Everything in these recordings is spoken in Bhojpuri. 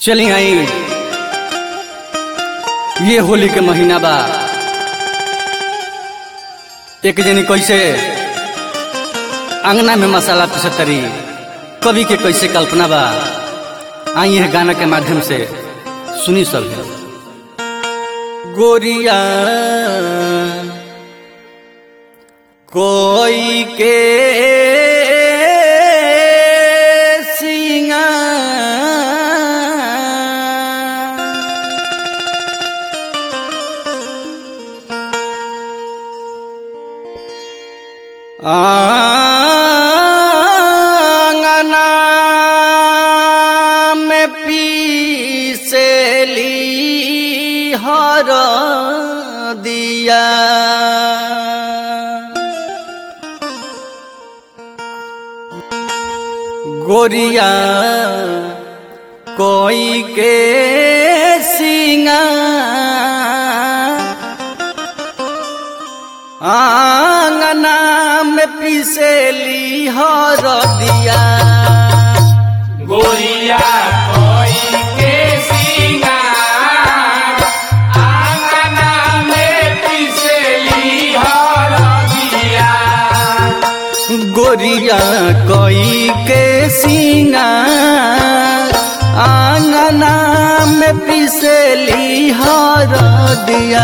चली आई ये होली के महीना बा एक जनी कैसे अंगना में मसाला पिसतरी कवि के कैसे कल्पना बा आई है गाना के माध्यम से सुनी सब गोरिया कोई के सिंगा आंगना में पीसेली हर दिया गोरिया कोई के सिंगा आंगना में पिसेली हर दिया गोरिया कोई के सिंगार आंगना में पिसली हर दिया गोरिया कोई के सिंगा आंगना में पिसेली हर दिया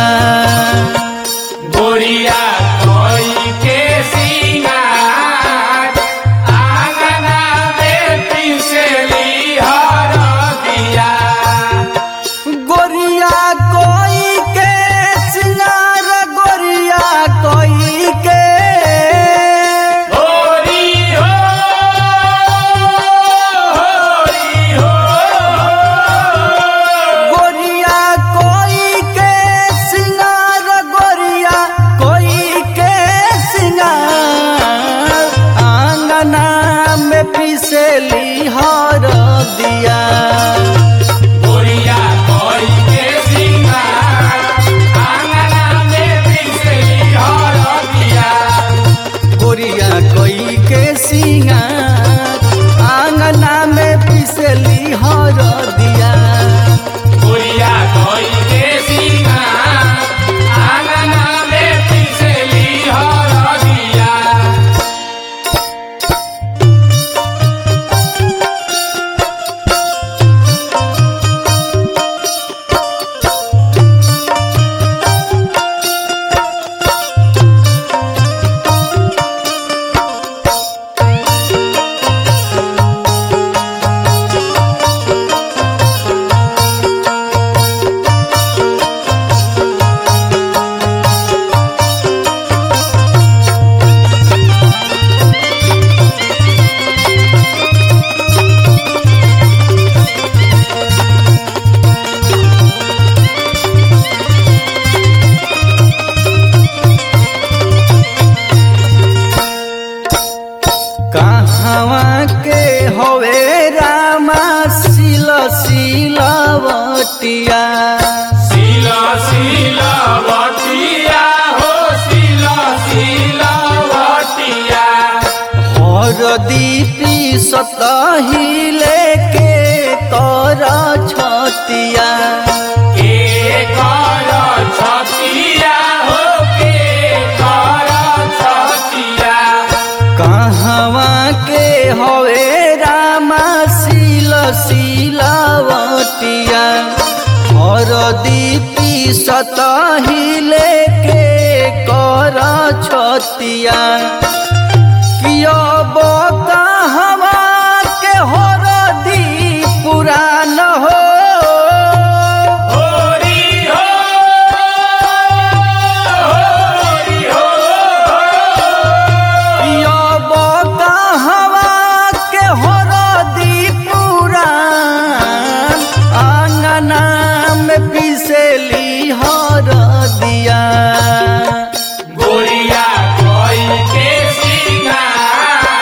गोरिया कोई के सिंगार आंगना में पिसली हर दिया गोरिया कोई के सिंगार गोरिया कोई के होरी हो होरी हो गोरिया कोई के सिंगार गोरिया कोई के सिंगार आंगना में पिसली हर दिया गोरिया कोई के सिंगार आंगना में पिसली हर दिया गोरिया कोई के सिंगार आंगना में पिसली हर दिया गोरिया कोई के सिंगार आंगना में पिसली हर दिया कहवा के हवे रामा सिल सिलवटिया सिला सिला बटिया हो सिला सिला बटिया हर दीपी सतही लेके कर छतिया के कर छतिया हो के कर छतिया कहवा के हवे रामा सिल सिलवटिया हर दीपी सतही लेके कर छतिया कियो कहवा के हर दी पुरान हो होरी हो होरी हो कियो कहवा के हर दी पुरान आंगना में पिसेली हर दिया गोरिया कोई के सिंगार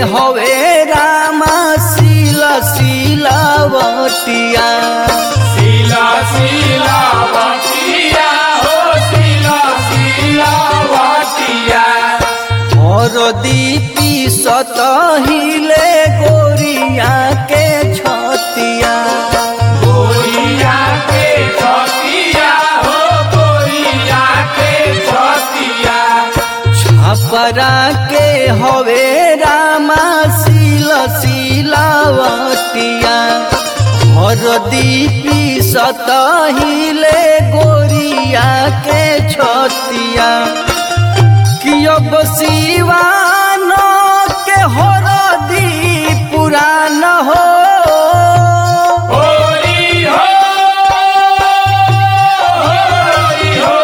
हवे रामा सीला सीलावटिया सीला सीला बटिया हो सीला सीला बटिया और दीपी सतहिले गोरिया के छतिया गोरिया के छतिया हो गोरिया के छतिया छपरा के हवे रामा सीला सीलावटिया और दीपी सतहिले गोरिया के छतिया कि अब सिवान के हरदी पुरान हो होरी हो होरी हो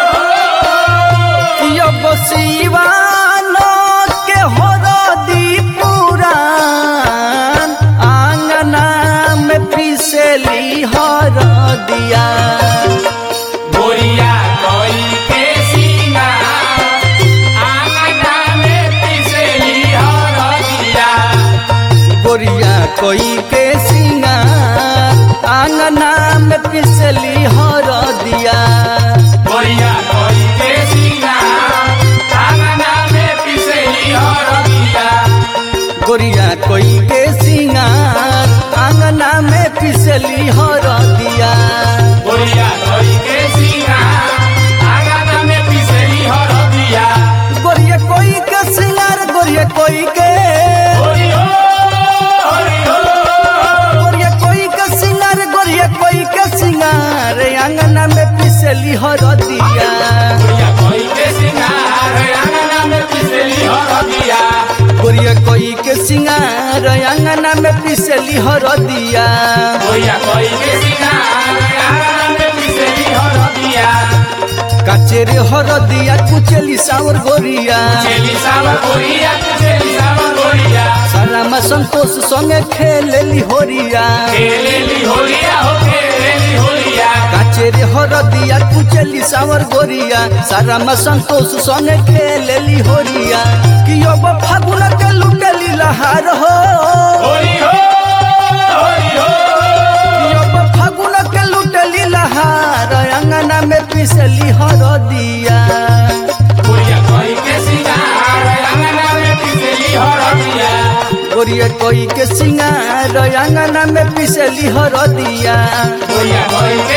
कि अब सिवान के हरदी पुरान आंगना में पिसली हरदिया गोरिया कोई के सीना आंगना में पिसली हरदिया गोरिया कोई के सिंगार आंगना में पिसली हरदिया गोरिया कोई के सीना आंगना में पिसली हरदिया गोरिया कोई के सिंगार आंगना में पिसली हरदिया गोरिया कोई के सीना आंगना में पिसली हरदिया गोरिया कोई के सिंगार गोरिया कोई के होरी हो होरी हो गोरिया कोई के सिंगार गोरिया कोई के सिंगार आंगना में पिसली हरदिया गोरिया कोई के सिंगार आंगना में पिसली हरदिया गोरिया कोई के सिंगार आंगना में पिसली हरदिया गोरिया कोई के सिंगार आंगना में पिसली हरदिया काचेरे हरदिया कुचेली सावर गोरिया चेली सावर गोरिया चेली सावर गोरिया सारा में संतोष संगे खेलेली होरिया खेलेली होलिया हो खेलेली होलिया काचेरे हरदिया कुचेली सावर गोरिया सारा में संतोष संगे खेलेली होरिया कि अब फागुन के लुटेली लहार हो होली हो होली हो कि अब फागुन के लुटेली लहार अंगना में पिसली हरदिया गोरिया कोई के सिंगार आंगना में पिसली हरदिया गोरिया कोई के सिंगार अंगना में पिसली हरदिया गोरिया कोई के